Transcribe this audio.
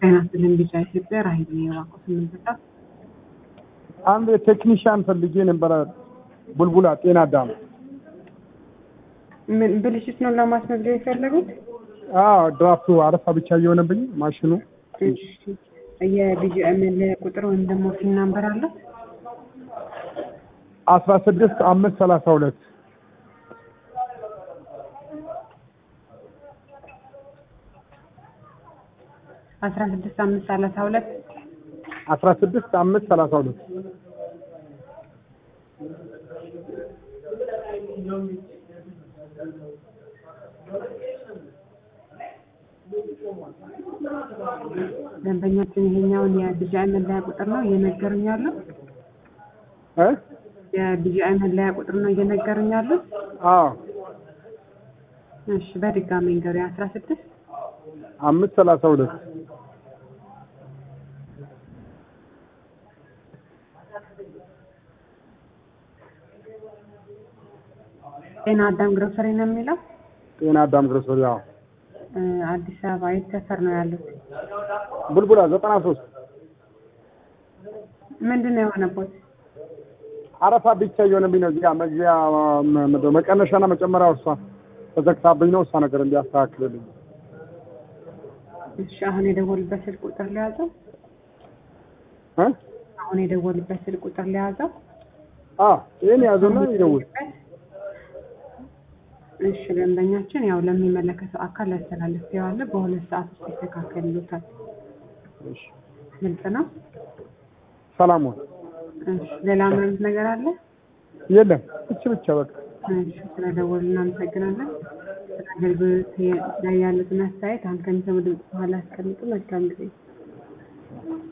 ጤና ይስጥልኝ ቢጫ ኢትዮጵያ ራሄል ነኝ የባንኩ ስምንት ሰዓት አንድ ቴክኒሽያን ፈልጌ ነበረ። ቡልቡላ ጤና አዳም። ምን ብልሽት ነው ለማስመዝገብ የፈለጉት? አዎ ድራፍቱ አረፋ ብቻ እየሆነብኝ ማሽኑ እሺ የቢጂአይ መለያ ቁጥር ወይም ደግሞ ፊን ናምበር አለ? አስራ ስድስት አምስት ሰላሳ ሁለት አስራ ስድስት አምስት ሰላሳ ሁለት አስራ ስድስት አምስት ሰላሳ ሁለት ደንበኛችን ይሄኛውን የቢጂአይ መለያ ቁጥር ነው እየነገሩኝ ያለው። እ የቢጂአይ መለያ ቁጥር ነው እየነገሩኝ ያለው። አዎ እሺ በድጋሚ ንገሩኝ። አስራ ስድስት አምስት ሰላሳ ሁለት ጤና አዳም ግሮሰሪ ነው የሚለው። ጤና አዳም ግሮሰሪ። አዎ እ አዲስ አበባ የት ሰፈር ነው ያሉት? ቡልቡላ ዘጠና ሶስት ምንድን ነው የሆነበት? አረፋ ብቻ እየሆነብኝ ነው። እዚህ ጋር መግቢያ መ- ምንድን ነው መቀነሻና መጨመሪያው እሷ ተዘግታብኝ ነው። እሷ ነገር እንዲያስተካክልልኝ እሺ አሁን የደወሉበት ስልክ ቁጥር ሊያዘው። እ አሁን የደወሉበት ስልክ ቁጥር ሊያዘው። አዎ ይሄን ያዘውና ይደውል። እሺ ደንበኛችን ያው ለሚመለከተው አካል ያስተላልፌዋለሁ። በሁለት ሰዓት ውስጥ ይስተካከልሎታል። እሺ ግልጽ ነው። ሰላም ሁን። እሺ ሌላ ምንም ነገር አለ? የለም እች ብቻ በቃ እሺ ስለደወሉ እናመሰግናለን። ስለ አገልግሎት ላይ ያሉትን አስተያየት አሁን ከሚሰሙ ድምጽ በኋላ ያስቀምጡ። መልካም ጊዜ